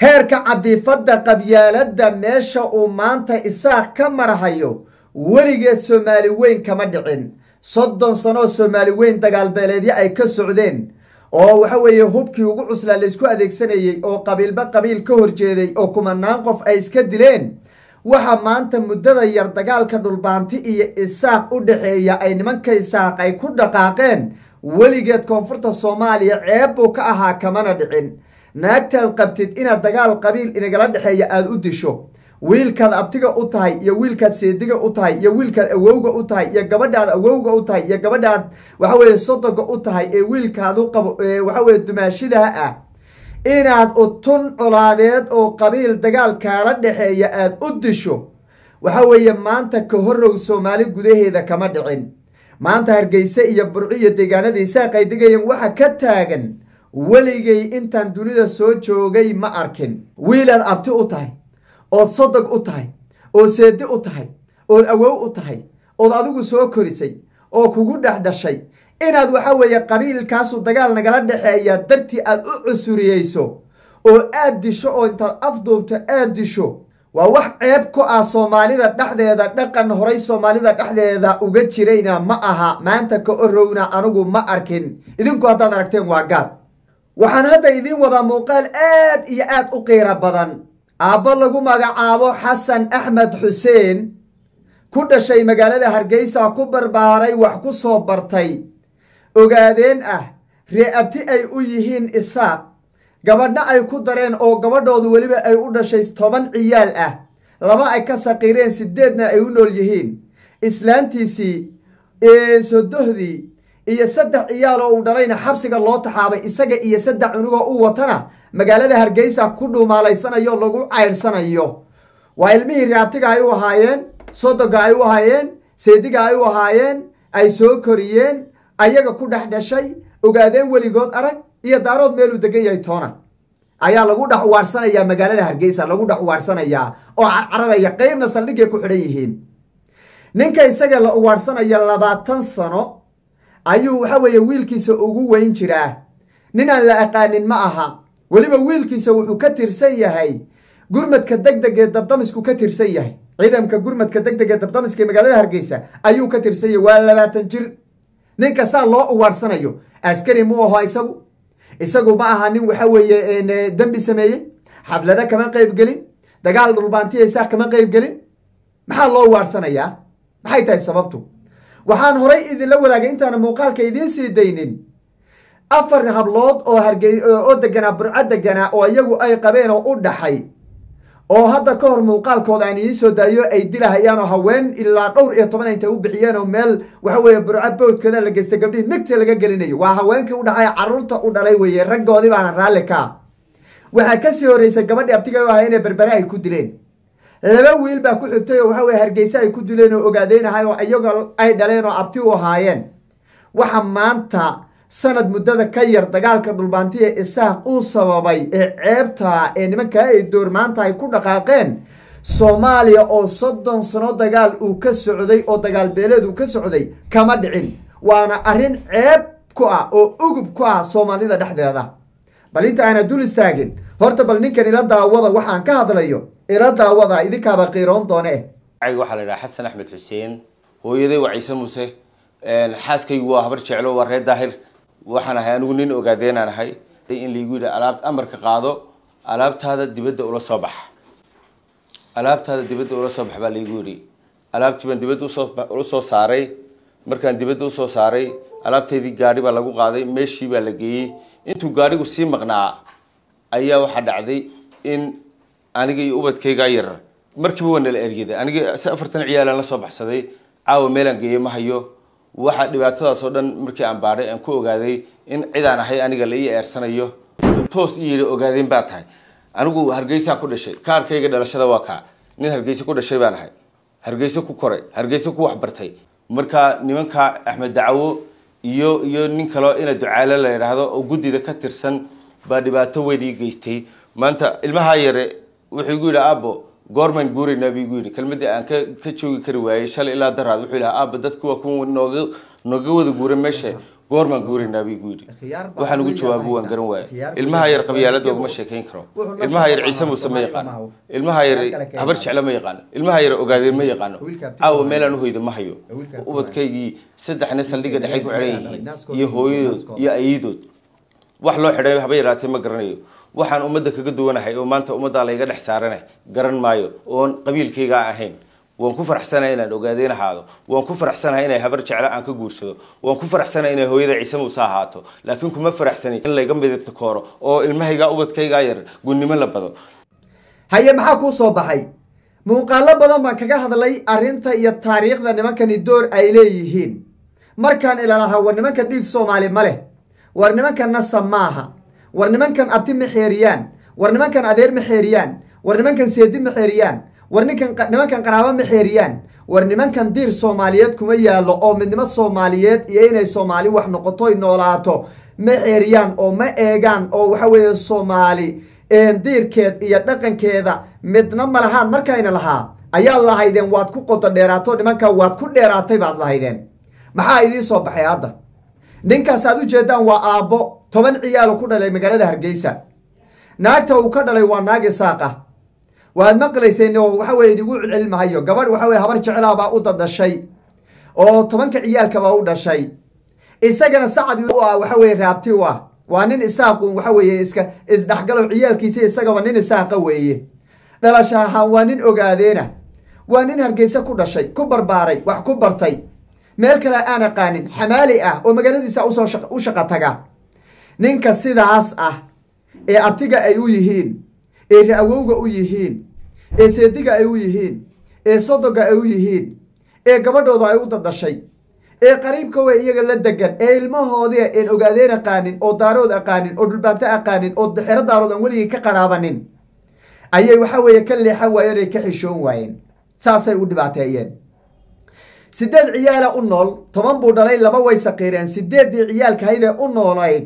heerka cadiifadda qabyaaladda meesha uu maanta isaaq ka marhayo weligeed soomaali weyn kama dhicin soddon sanooo soomaali weyn dagaalbeeleedyo ay ka socdeen oo waxa weeye hubkii ugu cuslaa laysku adeegsanayey oo qabiilba qabiil ka horjeeday oo kumanaan qof ay iska dileen waxa maanta muddada yar dagaalka dhulbaanti iyo isaaq u dhexeeya ay nimanka isaaq ay ku dhaqaaqeen weligeed koonfurta soomaaliya ceeb buu ka ahaa kamana dhicin naagtaad qabtid inaad dagaal qabiil inagala dhexeeya aada u disho wiilkaad abtiga u tahay iyo wiilkaad seediga u tahay iyo wiilkaad awowga u tahay iyo gabadhaad awowga u tahay iyo gabadhaad waxa weye sodoga u tahay ee wiilkaadu qabo waxa weye dumaashidaha ah inaad utun colaadeed oo qabiil dagaal kaala dhexeeya aada u disho waxa weeye maanta ka horow soomaali gudaheeda kama dhicin maanta hargeyse iyo burco iyo deegaanada isaaqay degayeen waxa ka taagan weligay intaan dunida soo joogay ma arkin wiilaad abti u tahay ood sodog u tahay ood seedi u tahay ood awow u tahay ood adigu soo korisay oo kugu dhex dhashay inaad waxa weeye qabiilkaasu dagaal nagala dhexeeya dartii aad u cusuriyeyso oo aad disho oo intaad afduubto aad disho waa wax ceeb ku ah soomaalida dhexdeeda dhaqan horay soomaalida dhexdeeda uga jirayna ma aha maanta ka orowna anigu ma arkin idinku haddaad aragteen waa gaal waxaan hadda idiin wadaa muuqaal aad iyo aad u qiiro badan aabbo lagu magacaabo xasan axmed xuseen ku dhashay magaalada hargeysa ku barbaaray wax ku soo bartay ogaadeen ah ree abti ay u yihiin isaaq gabadho ay ku dareen oo gabadhoodu weliba ay u dhashay toban ciyaal ah laba ay ka saqiireen sideedna ay u nool yihiin islaantiisii sodohdii iyo saddex ciyaal oo uu dhalayna xabsiga loo taxaabay isaga iyo saddex cunugoo u watana magaalada hargeysa ku dhuumaalaysanayo lagu cayrsanayo waa ilmihii reabtiga ay u ahaayeen sodoga ay u ahaayeen seediga ay u ahaayeen ay soo koriyeen ayaga ku dhex dhashay ogaadeen weligood arag iyo daarood meeluu degan yahay toona ayaa lagu dhex waarsanayaa magaalada hargeysa lagu dhex waarsanayaa oo carcararaya qeybna saldhigay ku xidhan yihiin ninka isaga la uwaarsanaya labaatan sano ayuu waxa weeye wiilkiisa ugu weyn jiraa nin aan la aqaanin ma aha weliba wiilkiisa wuxuu ka tirsan yahay gurmadka deg deg ee dabdamisku ka tirsan yahay ciidamka gurmadka deg deg ee dabdamiska ee magaalada hargeysa ayuu ka tirsan yahay waa labaatan jir ninka saa loo uwaarsanayo askari mu aho isagu isagu ma aha nin waxa weeye dembi sameeyey xaflado kama qayb gelin dagaal dhulbaantiya isaaq kama qayb gelin maxaa loo waarsanayaa maxay tahay sababtu waxaan horay idinla wadaagay intaana muuqaalka idiin sii daynin afar hablood oo hargey oo deganaa burco deganaa oo iyagu ay qabeen oo u dhaxay oo hadda ka hor muuqaalkooda aan idiin soo daayo ay dilahayaan oo haween ilaa dhowr iyo toban intay u bixiyeen oo meel waxa weeye burco bawdkooda la geystay gabdhihii nagta laga gelinayo waa haweenkii u dhaxay carruurta u dhalay weeye raggoodii baana raalli ka waxaa kasii horreysay gabadhii abtiga u ahay inay berbere ay ku dileen laba wiil baa ku xigtay oo waxa weye hargeyse ay ku dileen oo ogaadeynahay oo iyago ay dhaleen oo abti u ahaayeen waxa maanta sanad muddada ka yar dagaalka dhulbaantiya isaaq uu sababay ee ceebta ee nimankaa ay door maanta ay ku dhaqaaqeen soomaaliya oo soddon sano dagaal uu ka socday oo dagaal beeleed uu ka socday kama dhicin waana arrin ceeb ku ah oo ugub ku ah soomaalida dhexdeeda bal inta aana dul istaagin horta bal ninkan ila daawada waxaan ka hadlayo ila daawada idinkaaba qiiroon doone waxaa la idhaha xasan axmed xuseen hooyaday waa ciise muuse xaaskaygu waa habar jeclo waa reer daahir waxaan ahay anigu nin ogaadeenaan ahay in laigu yidhi alaab amarka qaado alaabtaada dibadda ula soo bax alaabtaada dibadda ula soo bax baa laigu yidhi alaabtii baan dibadda usoo ula soo saaray markaan dibadda usoo saaray alaabteydii gaadhi baa lagu qaaday meeshii baa la geeyey intuu gaadhigu sii maqnaa ayaa waxaa dhacday in aniga iyo ubadkaygaa yarar markiiba waa nala eryaday aniga si afartan ciyaalaan la soo baxsaday caawa meelaan geeyey ma hayo waxa dhibaatadaas oo dhan markii aan baadhay aan ku ogaaday in cidaan ahay aniga la ii eersanayo toos i yidhi ogaadeen baa tahay anigu hargeysaan ku dhashay kaarkayga dhalashada waa kaa nin hargeyse ku dhashay baan ahay hargeyse ku koray hargeyse ku waxbartay marka nimanka axmed dacwo iyo iyo nin kaleo ina ducaale la yidhaahdo oo guddida ka tirsan baa dhibaato weyn ii geystay maanta ilmahaa yare wuxuu igu yidhi aabo goormaan guuraynaa bu igu yidhi kelmadii aan ka ka joogi kari waayey shalay ilaa daraad wuxuu yidhaha aaba dadku waa kuwa nooga nooga wada guura meesha goormaan guuraynaa bay igu yidhi Khiyaar baa waxaan ugu weyn jawaabo waan haysaa. garan waaya Khiyaar ilmaha yar weyn. qabyaalada uguma sheekayn karo Wuxuu la ilmaha yar socdaa ciise muuse ma Soomaali yaqaano maaha. ilmaha yar Khiyaar kale ka habar imaada. jecle ma yaqaano ilmaha yar ogaadeen ma yaqaano Wiilka abtiga caawa waa meelaan uhoyda ma hayo Wiilka abtiga ubadkaygii saddexna saldhigga dhexay ku xidhan yihiin Naaskooda iyo iyo hooyadood naaskooda. iyo ayiidood wax loo xidhay haba yaraatee ma garanayo waxaan ummadda kaga duwanahay oo maanta ummaddaa layga dhex saarana garan maayo oon qabiilkaygaa ahayn waan ku faraxsanahay inaan ogaadeen ahaado waan ku faraxsanahay inay habar jecle aan ka guursado waan ku faraxsanahay inay hooyada ciise muuse ahaato laakiin kuma faraxsani in layga midabta kooro oo ilmahaygaa ubadkaygaa yar gunnimo la bado haye maxaa kuu soo baxay muuqaalo badan baan kaga hadlay arrinta iyo taariikhda nimankani door ay leeyihiin markaan ilalahaa war nimankan dhiig soomaali ma leh war nimankan nasab maaha war nimankan abti ma xeeriyaan war nimankan adeer ma xeeriyaan war nimankan seedi ma xeeriyaan war ninkan nimankan qaraabo ma xeeriyaan war nimankan diir soomaaliyeed kuma yaallo oo midnimo soomaaliyeed iyo inay soomaali wax noqotoy noolaato ma xeeriyaan oo ma eegaan oo waxa weeye soomaali diirkeed iyo dhaqankeeda midna ma lahaan markayna lahaa ayaad lahaydeen waad ku qodo dheeraato nimanka waad ku dheeraatay baad lahaydeen maxaa idiin soo baxay hadda ninkaas aad u jeedaan waa aabbo toban ciyaalo ku dhalay magaalada hargeysa naagta uu ka dhalay waa naag isaaq ah waad maqlayseen oo waxa weye idigu celcelin mahayo gabadh waxa weye habar jeclaa baa u dadashay oo tobanka ciyaalkabaa u dhashay isagana sacad u ah waxa weye raabti u ah waa nin isaaqu waxa weeye iska isdhexgalo ciyaalkiisa isagaba nin isaaqa weeye dhalasha ahaan waa nin ogaadeena waa nin hargeysa ku dhashay ku barbaaray wax ku bartay meel kale aan aqaanin xamaali ah oo magaaladiisa usoo u shaqo taga ninka sidaas ah ee abtiga ay u yihiin ee ra-awowga u yihiin ee seediga ay u yihiin ee sodoga ay u yihiin ee gabadhooda ay u dadashay ee qariibkowa iyaga la degan ee ilmahoodii een ogaadeen aqaanin oo daarood aqaanin oo dhulbaanto aqaanin oo xero daarood aan weligii ka qaraabanin ayay waxa weeye ka leexan waayeen ay ka xishoon waayeen saasay u dhibaateeyeen sideed ciyaala u nool toban buu dhalay laba way saqiireen sideeddii ciyaalkahaydee u noolayd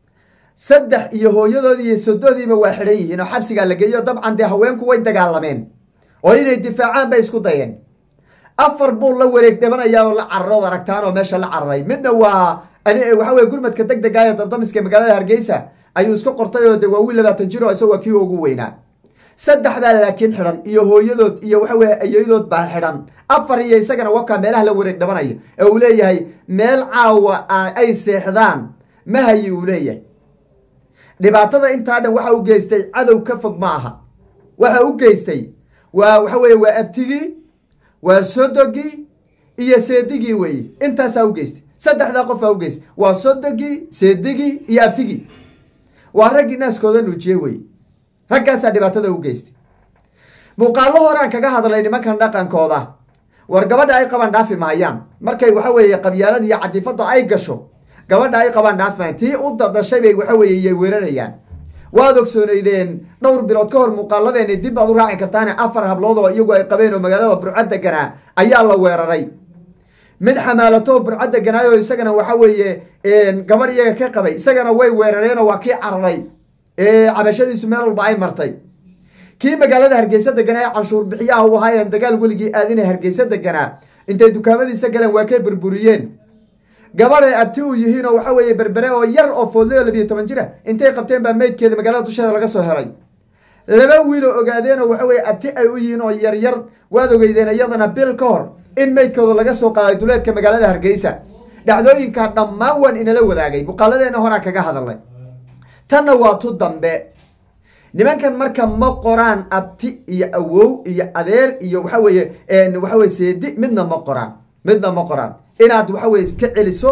saddex iyo hooyadoodii iyo sodoodiiba waa xidhan yihiin oo xabsigaa la geeyo dabcan dee haweenku way dagaalameen oo inay difaacaan bay isku dayeen afar buu la wareeg dhibanayaa oo la cararood aragtaan oo meesha la cararay midna waa waxa weye gurmadka deg degaayo dabdamiska magaalada hargeysa ayuu iska qortay oo de waa wiil labaatan jir oo isagoo kii ugu weynaa saddexdaa laakiin xidhan iyo hooyadood iyo waxa weye ayayadood baa xidhan afar iyo isagana wakaa meelaha la wareeg dhabanaya ee uu leeyahay meel caawa ay seexdaan ma hayi uu leeyahay dhibaatada intaa dhan waxa u geystay cadow ka fog ma aha waxa u geystay waa waxa weye waa abtigii waa sodogii iyo seedigii weeye intaasaa u geystay saddexdaa qofaa u geystay waa sodogii seedigii iyo abtigii waa raggii naaskooda nuujiye weye raggaasaa dhibaatada u geystay muuqaallo horaan kaga hadlay nimankan dhaqankooda war gabadha ay qabaan dhaafi maayaan markay waxa weeye qabyaalada iyo cadifada ay gasho gabadha ay qabaan dhaafi maayan tii u dadashay bay waxa weeye iyay weerarayaan waad ogsoonaydeen dhowr bilood ka hor muuqaaladeeni dib baad u raaci kartaane afar hablood oo iyagu ay qabeen oo magaalada burcad deganaa ayaa la weeraray mid xamaalato burcad deganaayo isagana waxa weeye gabadh iyaga ka qabay isagana way weerareenoo waa kii cararay ee cabashadiisu meel walba ay martay kii magaalada hargeysa deganaa ee canshuur bixiyaha u ahaayeen dagaal weligii aadina hargeysa deganaa intay dukaamadiisa galeen waa kay burburiyeen gabadhay abti u yihiin oo waxa weeye berbere oo yar oo foodlay oo labiyo toban jira intay qabteen baa meydkeeda magaalada dusheeda laga soo heray laba wiil oo ogaadeen oo waxa weye abti ay u yihiin oo yaryar waad ogeydeen iyadana bil ka hor in meydkooda laga soo qaaday duleedka magaalada hargeysa dhacdooyinkaa dhammaan waan inala wadaagay muuqaaladeena horaan kaga hadalnay tanna waa tu dambe nimankan marka ma qoraan abti iyo awow iyo adeer iyo waxa weeye waxa weye seedi midna ma qoraan midna ma qoraan inaad waxa weye iska celiso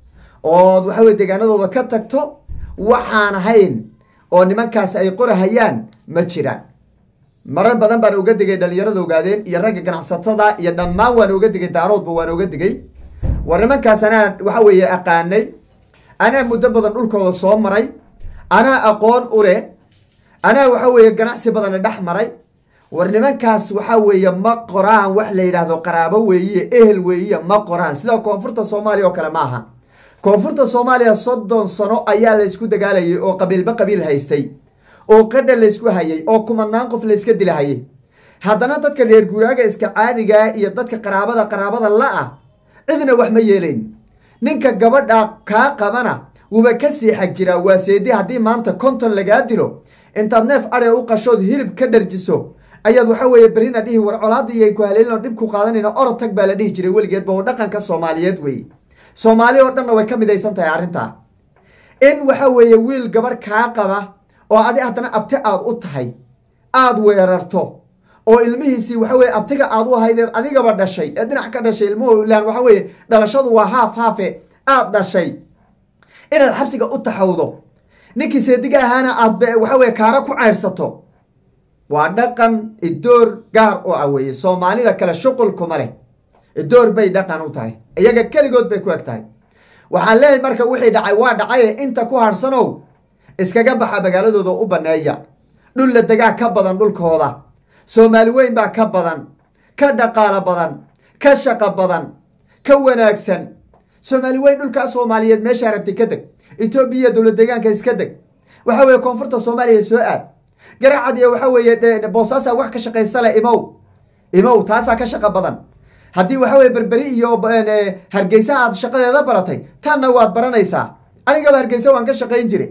ood waxa weye deegaanadooda ka tagto waxaan ahayn oo nimankaasi ay qorahayaan ma jiraan marar badan baan uga digay dhalinyarada ogaadeen iyo ragga ganacsatada iyo dhammaan waan uga digay daaroodba waan uga digay war nimankaas anaa waxa weeye aqaanay anaa muddo badan dhulkooda soo maray anaa aqoon u leh anaa waxa weeye ganacsi badana dhex maray war nimankaas waxa weeye ma qoraan wax la yidhaahdo qaraabo weeye ehel weeye ma qoraan sida koonfurta soomaaliya oo kale ma aha koonfurta soomaaliya soddon sano ayaa laysku dagaalayay oo qabiilba qabiil haystay oo qadha laysku hayay oo kumanaan qof layska dilahayay haddana dadka reer guuraaga iska caadigaa iyo dadka qaraabada qaraabada la-ah cidna wax ma yeelayn ninka gabadha kaa qabana wuuba ka sii xag jiraa waa seedi haddii maanta konton lagaa dilo intaad neef adhe u qashood hilib ka dharjiso ayaad waxa weeye berrina dhihi war colaada iyo ay ku haleelino dhib ku qaadanayno orod tag baa la dhihi jiray weligeedba oo dhaqanka soomaaliyeed weeye soomaali oo dhanna way ka midaysan tahay arrintaa in waxa weeye wiil gabadh kaa qaba oo adi haddana abti aad u tahay aad weerarto oo ilmihiisii waxa weye abtiga aad u ahaydeed adigaba dhashay ee dhinac ka dhashay ilmuhu ilaan waxa weeye dhalashadu waa haaf haafe aad dhashay inaad xabsiga u taxawdo ninkii seediga ahaana aad waxa weye kaara ku caydhsato waa dhaqan idoor gaar u ah weeye soomaalida kale shuqulkuma leh idoor bay dhaqan u tahay iyaga keligood bay ku eg tahay waxaan leeyahay marka wixii dhacay waa dhacaye inta ku harhsanow iskaga baxa magaaladooda u banneeya dhul la degaa ka badan dhulkooda soomaali weyn baa ka badan ka dhaqaalo badan ka shaqo badan ka wanaagsan soomaali weyn dhulkaa soomaaliyeed meeshaa rabtay ka deg etoobiya dowlad deegaanka iska deg waxa weeye koonfurta soomaaliya soo aad garacad iyo waxa weeye boosaasaa wax ka shaqaysta leh imow imow taasaa ka shaqo badan haddii waxa weye berberi iyo hargeysa aad shaqadeeda baratay tanna waad baranaysaa anigaba hargeysa waan ka shaqayn jire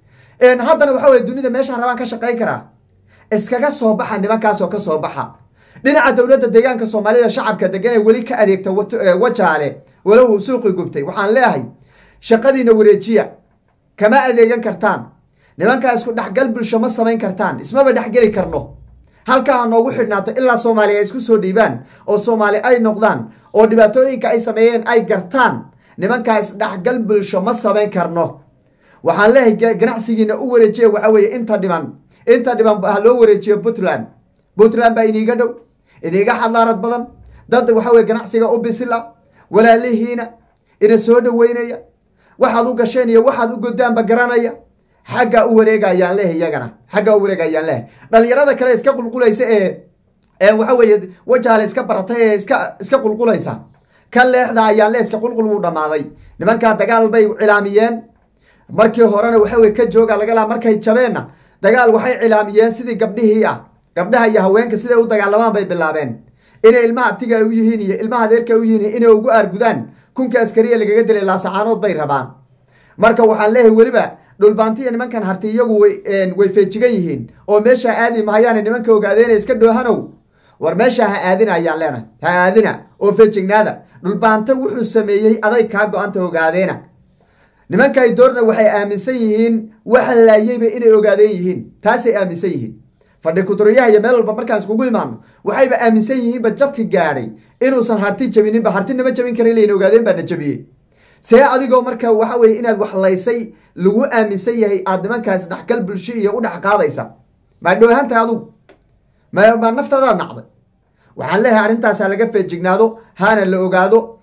haddana waxa weye dunida meeshaan rabaan ka shaqayn karaa iskaga soo baxa nimankaasoo ka soo baxa dhinaca dowladda deegaanka soomaalida shacabka degan ee weli ka adeegta wajaale walow uu suuqi gubtay waxaan leeyahay shaqadiina wareejiya kama adeegan kartaan nimankaa isku dhexgal bulsho ma samayn kartaan ismaba dhexgeli karno halkaa ha noogu xidhnaato ilaa soomaaliya ay isku soo dhiibaan oo soomaali ay noqdaan oo dhibaatooyinka ay sameeyeen ay gartaan nimankaa isdhexgal bulsho ma samayn karno waxaan leeyahay ganacsigiina u wareejiya waxa weeye inta dhiban inta dhiban ha loo wareejiyo puntland puntland baa iniiga dhow iniiga xadaarad badan dad waxa weye ganacsiga u bisila walaalihiina ina soo dhoweynaya waxaad u gasheen iyo waxaad u godaanba garanaya xagga u wareegayaan leh iyagana xagga u wareegayaan leh dhalinyarada kale iska qulqulaysa ee ee waxa weeye wajaale iska baratay ee iska iska qulqulaysa ka leexda ayaan leh iska qulqul wuu dhammaaday nimankaa dagaal bay cilaamiyeen markii horena waxa weye ka jooga laga laa markay jabeenna dagaal waxay cilaamiyeen sidii gabdhihii ah gabdhaha iyo haweenka siday u dagaalamaan bay bilaabeen inay ilmaha abtiga u yihiin iyo ilmaha adeerka u yihiin inay ugu aargudaan kunka askariya lagaga dilay laasacaanood bay rabaan marka waxaan leeyahay weliba dhulbaantiya nimankan harti iyagu way feejigan yihiin oo meesha aadi mahayaane nimanka ogaadeena iska dhoohanow war meesha ha aadina ayaan leenahay ha aadina oo feejignaada dhulbaanto wuxuu sameeyey aday kaa go-anta ogaadeena nimanka ay doorna waxay aaminsan yihiin waxa laayeyba inay ogaadeen yihiin taasay aaminsan yihiin fadhi kuduriyaha iyo meel walba markaan iskugu imaano waxayba aaminsan yihiinba jabki gaadhay inuusan harti jabininba hartinama jabin karin layn ogaadeen baana jabiyey see adigoo marka waxa weye inaad waxlaysay lagu aaminsan yahay aad nimankaas dhexgal bulsho iyo u dhex qaadaysa maa dhoohantahay adugu ma maa naftaadaad nacday waxaan leeyahay arrintaasaa laga feejignaado hana la ogaado